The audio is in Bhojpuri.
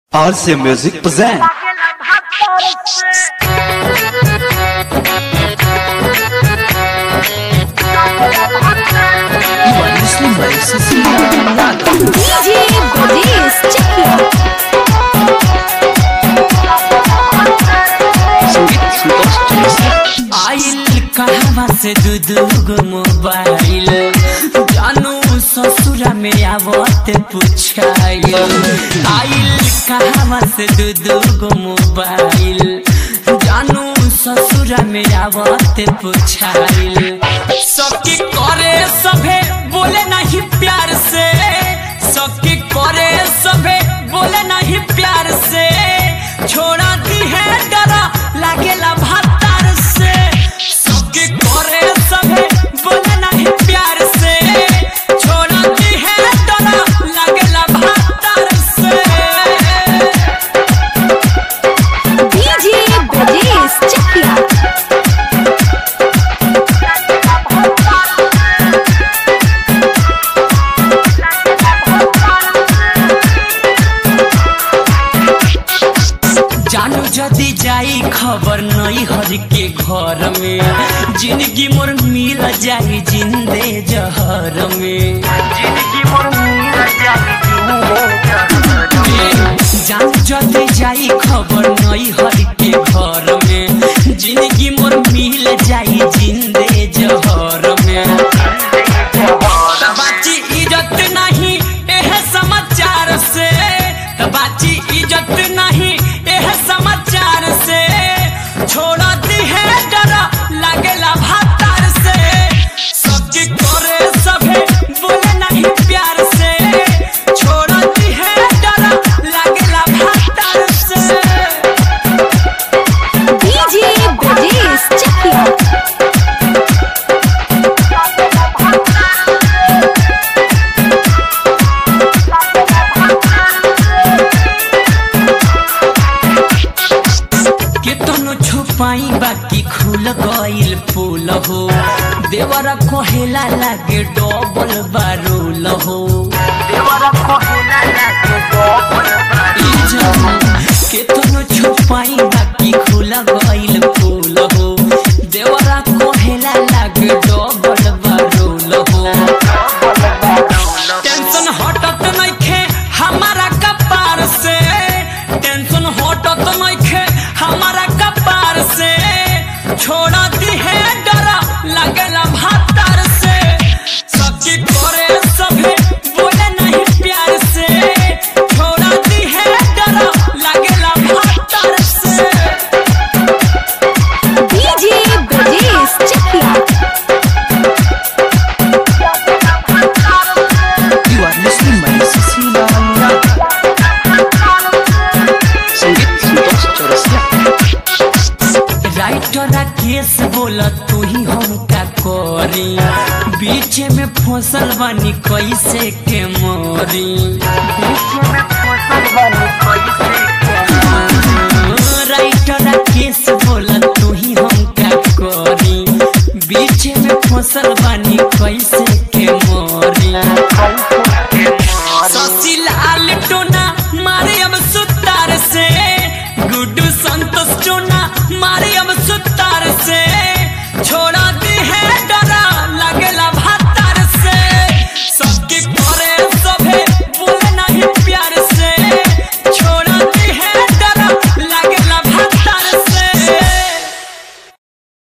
RC Music present You are listening by Cecilia Naga. DJ Bradesh Chakya. संगीत संतोष चौरसिया आइल कहवा से दू दू गो मोबाइल जानू ससुरा में आवत पुछाइल आइल कहवा से दू दू गो मोबाइल जानू ससुरा में आवत पुछाइल सबके करे सभे बोले नहीं प्यार से सबके करे सभे बोले नहीं प्यार से छोड़ा दी है डरा लागेला भातार से सबके करे सभे बोले नहीं प्यार से छोड़ा दी है डरा लागेला भातार से DJ Bradesh Chakya. जानू जदी जाई खबर नहीं हर के घर में जिंदगी मोर मिल जाई जिंदे जहर में जानू जदी जाई खबर नहीं हर के घर में जिंदगी मोर मिल जाई जिंदे जहर में बाची इज्जत नहीं एह समाचार से बाची इज्जत नहीं एह समाचार से छोड़ा दी है डरा लागेला भातार से सबके करे सभे बोले नहीं प्यार से छोड़ा दी है डरा लागेला भातार से DJ Bradesh Chakya. केतनो छुपाई बाकी खुल गइल फूल हो देवरा कोहेला लागे डबल बारूल हो ई जवान केतनो छुपाई बाकी खुल गइल फूल हो देवरा कोहेला लागे डबल बारूल हो टेंशन हटत नइखे हमारा कपार से टेंशन हटत नइखे हमारा कपार से छोड़ा दी है डरा लगेला भातार से सबके करे सभे बोले नहीं प्यार से छोड़ा दी है डरा लगेला भातार से DJ Bradesh Chakya. You are listening by Cecilia Naga. संगीत संतोष चौरसिया राइटर केस बोला तू ही हम का करी बीच में फसल बनी कैसे के मोरी राइटर केस बोला तू ही हम का करी बीच में फसल बनी कैसे के मोरी शशि लाल टोना मारे अब सुतार से गुड्डू संतोष टोना